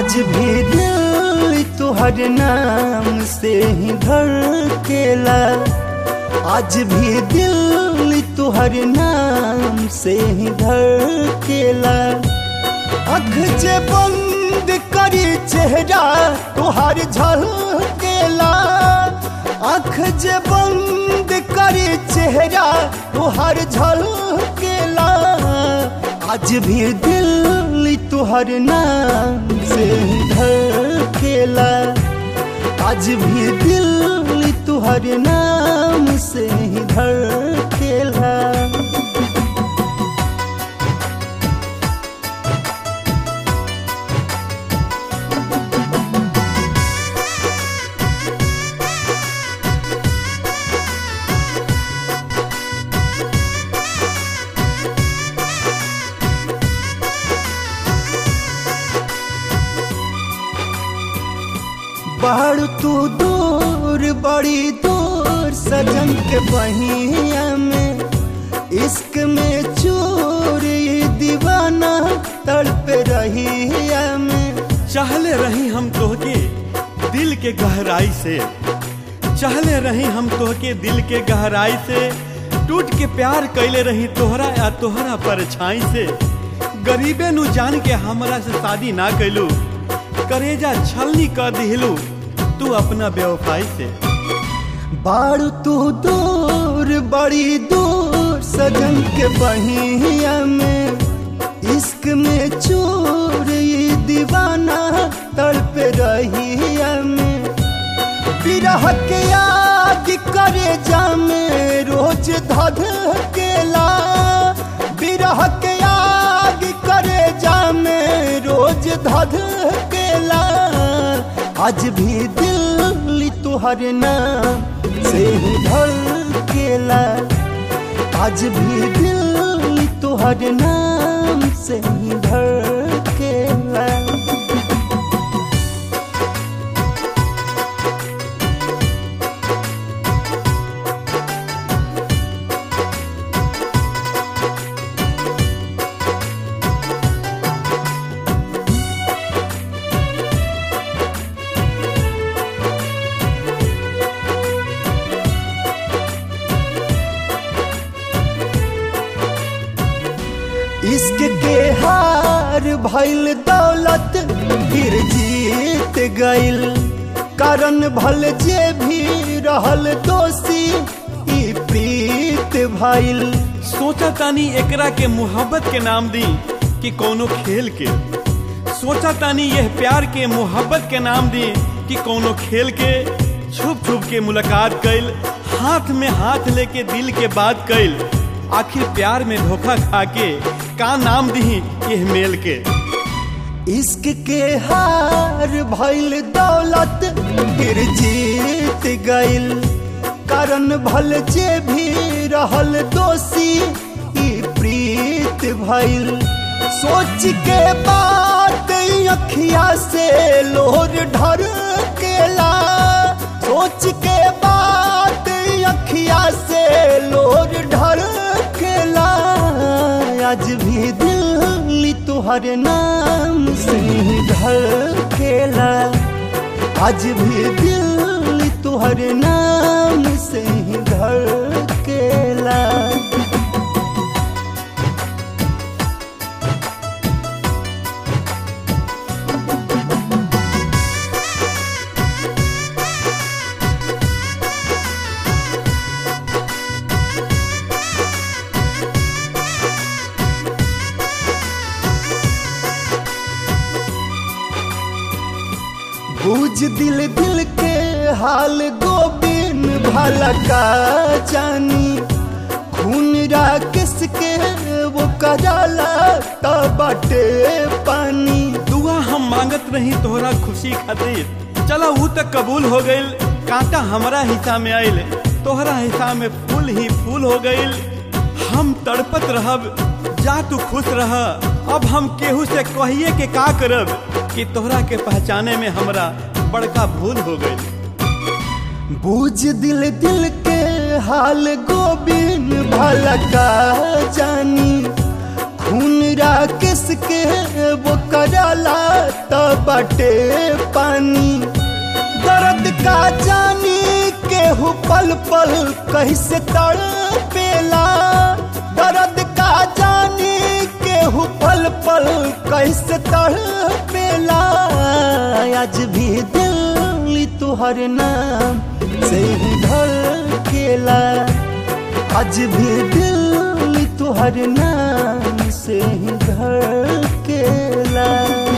आज भी दिल तुहर नाम से ही धड़केला आज भी दिल तुहर नाम से ही धड़केला अख जे बंद करी चेहरा तुहार झलकेला अख जे बंद करी चेहरा तुहार झलकेला आज भी दिल तुहर नाम से ही धड़केला आज भी दिल तुहर नाम से ही धड़केला बाड़ तू दूर बड़ी दूर सजन के बहिया में इश्क में चोर ये दीवाना तड़प रही में चाहले रही हम तोहके दिल के गहराई से चाहले रही हम तोहके दिल के गहराई से टूट के प्यार कैले रही तोहरा या तोहरा परछाई से गरीबे नु जान के हमरा से शादी ना कैलू करेजा छलनी कर दिहलू तू अपना बेवफाई से बाड़ तू दूर बड़ी दूर सजन के बहिया में इश्क में चोर ये दीवाना तड़प रही में बिरह के याद करे जामे रोज धध केला बिरह के याद करे जामे रोज धध केला आज भी दिल तुहर नाम से ही धड़केला आज भी दिल तुहर नाम से ही धड़केला इश्क के हार भइल दौलत फिर जीत गइल कारण भल जे भी रहल दोषी ई प्रीत भइल सोचा तानी एकरा के मोहब्बत के नाम दी कि कोनो खेल के सोचा तानी यह प्यार के मोहब्बत के नाम दी कि कोनो खेल के छुप छुप के मुलाकात कैल हाथ में हाथ लेके दिल के बात कैल आखिर प्यार में धोखा खा के का नाम दी यह मेल के इश्क के हार भइल दौलत फिर जीत गइल कारण भल जे भी रहल दोषी ई प्रीत भइल सोच के बात अखिया से लोर ढर केला सोच के बात अखिया से लोर ढर केला आज भी दिल तुहर नाम से ही धड़केला आज भी दिल तुहर नाम से ही धड़केला बूझ दिल दिल के हाल गोबिन भला का जानी खून राकेश के वो कराला तबटे पानी दुआ हम मांगत रही तोहरा खुशी खातिर चला ऊ तक कबूल हो गइल कांटा हमारा हिस्सा में आइल तोहरा हिस्सा में फूल ही फूल हो गइल हम तड़पत रहब जा तू खुश रह अब हम केहू से कहिए के का करब कि तोहरा के पहचाने में हमरा बड़का भूल हो गई बूझ दिल दिल के हाल गोबिन भला का जानी खून राकेश के वो कराला बहता बाटे पानी दर्द का जानी केहू पल पल कैसे तड़पेला दर्द का जानी केहू पल पल कैसे तड़पेला आज भी दिल तुहर नाम से ही धड़केला आज भी दिल तुहर नाम से ही धड़केला